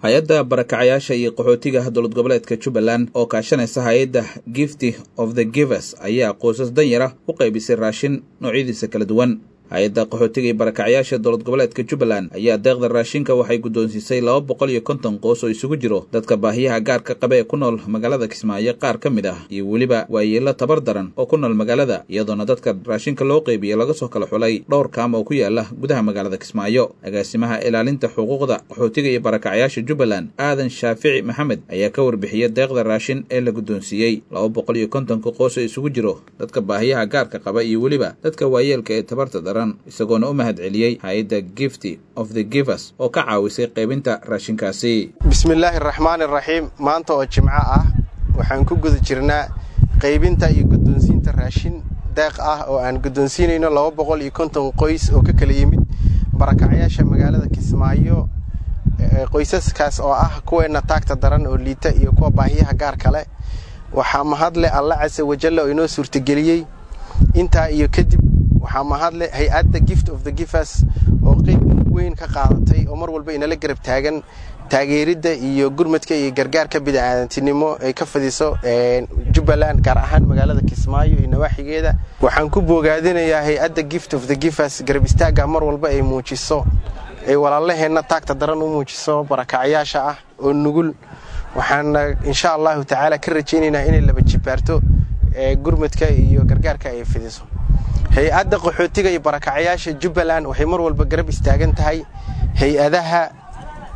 hay-adda barakacayaasha iyo qaxootiga dowlad goboleedka jubbaland oo kaashanaysa hay-adda gifty of the givers ayaa qoysas danyara u qaybisay raashin noocyadiisa kala duwan hay-adda qaxootiga iyo barakacayaasha dowlad goboleedka jubbaland ayaa deeqda raashinka waxay guddoonsiisay laba boqol iyo konton qoos oo isugu jiro dadka baahiyaha gaarka qaba ee ku nool magaalada kismaayo qaar ka mid ah iyo weliba waayeelo tabar daran oo ku nool magaalada iyadoona dadka raashinka loo qeybiye laga soo kala xulay dhowr kaam oo ku yaala gudaha magaalada kismaayo agaasimaha ilaalinta xuquuqda qaxootiga iyo barakacayaasha jubbaland aadan shaafici maxamed ayaa ka warbixiyey deeqda raashin ee la guddoonsiiyey laba boqol iyo kontonka qoos oo isugu jiro dadka baahiyaha gaarka qaba iyo weliba dadka waayeelka ee tabarta daran isagoona u mahad celiyey hay-adda gifty of the givers oo ka caawisay qaybinta raashinkaasi bismillaahi araxmaan iraxiim maanta oo jimco ah waxaan ku guda jirnaa qaybinta iyo guddoonsiinta raashin deeq ah oo aan guddoonsiinayno laba boqol iyo konton qoys oo ka kala yimid barakacayaasha magaalada kismaayo qoysaskaas oo ah kuweenna taagta daran oo liita iyo kuwa baahiyaha gaar kale waxaa mahadle alla casa wajalla oo inoo suurtageliyey intaa iyo kadib waxaa mahadle hay-adda gift of the givers oo qeyb weyn ka qaadatay oo mar walba inala garab taagan taageeridda iyo gurmadka iyo gargaarka bidicaadantinimo ay ka fadiso jubbaland gaar ahaan magaalada kismaayo iyo nawaaxigeeda waxaan ku boogaadinayaa hay-adda gift of the givers garab istaagga mar walba ay muujiso ay walaalaheenna taagta daran u muujiso barakacyaasha ah oo nugul waxaana insha allahu tacaala ka rajaynaynaa inay laba jibaarto gurmadka iyo gargaarka ay fidiso hay-adda qaxootiga iyo barakacayaasha jubbaland waxay mar walba garab istaagan tahay hay-adaha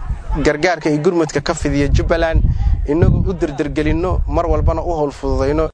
gargaarka iyo gurmadka ka fidiya jubbaland inagoo u derdergelinno mar walbana u howl fududayno